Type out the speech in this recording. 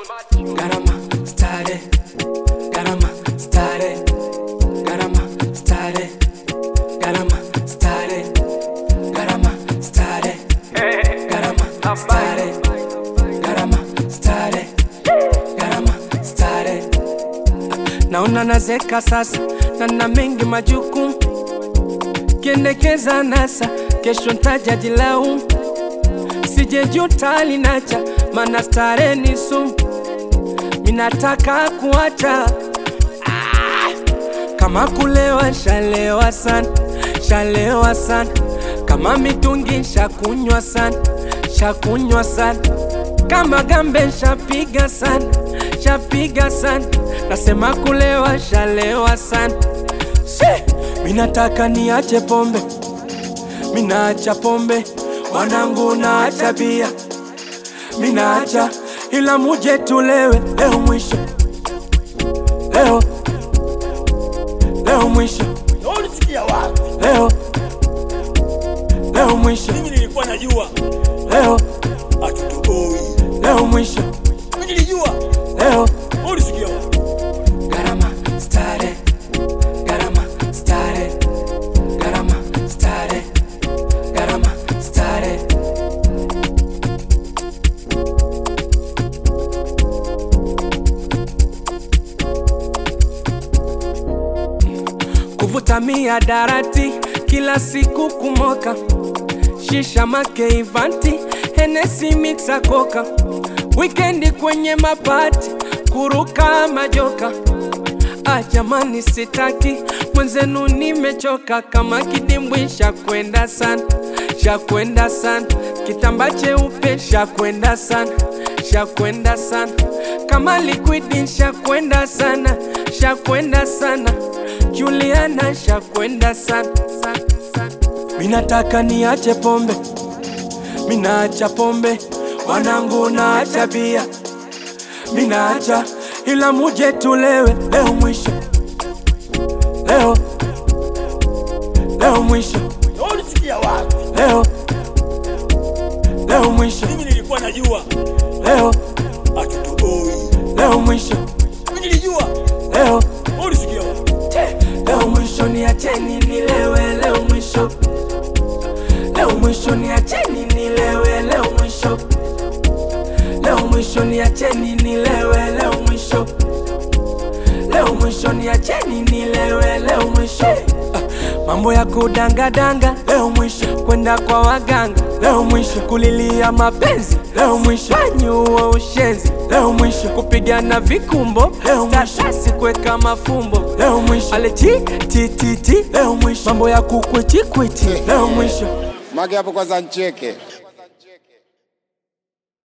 Garama stare, garama stare, garama stare, garama stare, garama stare, garama stare, garama stare, garama stare. Naona nazeka sasa na na mengi majukumu, kiendekeza nasa, kesho ntaja jilaumu, sijejuta linacha, mana stare ni sumu minataka kuacha ah, kama kulewa shalewa sana shalewa sana kama mitungi shakunywa sana shakunywa sana kama gambe shapiga sana shapiga sana nasema kulewa shalewa sana She, minataka niache pombe minaacha pombe wanangu naacha bia minaacha ila muje tulewe leo mwisho leo leo mwisho Na ulisikia wapi? leo leo mwisho Mimi nilikuwa najua leo hatutoboi. leo mwisho Mimi nilijua. leo Na ulisikia wapi? Garama stare, garama stare, garama stare, garama stare. Kuvuta miadarati kila siku kumoka, shisha make ivanti, henesi mixa koka, wikendi kwenye mapati, kuruka majoka. Ah, jamani sitaki mwenzenu, nimechoka kama kidimbwi, shakwenda sana, shakwenda sana, kitamba cheupe, shakwenda sana, shakwenda sana, kama liquidi, shakwenda sana, shakwenda sana, Juliana, shakwenda sana, sana, sana. Minataka niache pombe, minaacha pombe, wanangu naacha bia minaacha ila muje tulewe leo mwisho leo leo mwisho Na ulisikia wapi? leo leo mwisho Mimi nilikuwa najua leo hatutoboi. leo mwisho Mimi nilijua. leo Na ulisikia wapi? leo mwisho niacheni nilewe leo mwisho leo mwisho niacheni nilewe leo mwisho leo mwisho niacheni nilewe leo mwisho leo mwisho niacheni nilewe leo mwisho Ah, mambo ya kudangadanga leo mwisho kwenda kwa waganga leo mwisho kulilia mapenzi leo mwisho fanyuwa ushenzi leo mwisho kupigana vikumbo leo mwisho kuweka mafumbo leo mwisho alechi tititi leo mwisho mambo ya kukwitikwiti leo mwisho Mage hapo kwanza ncheke.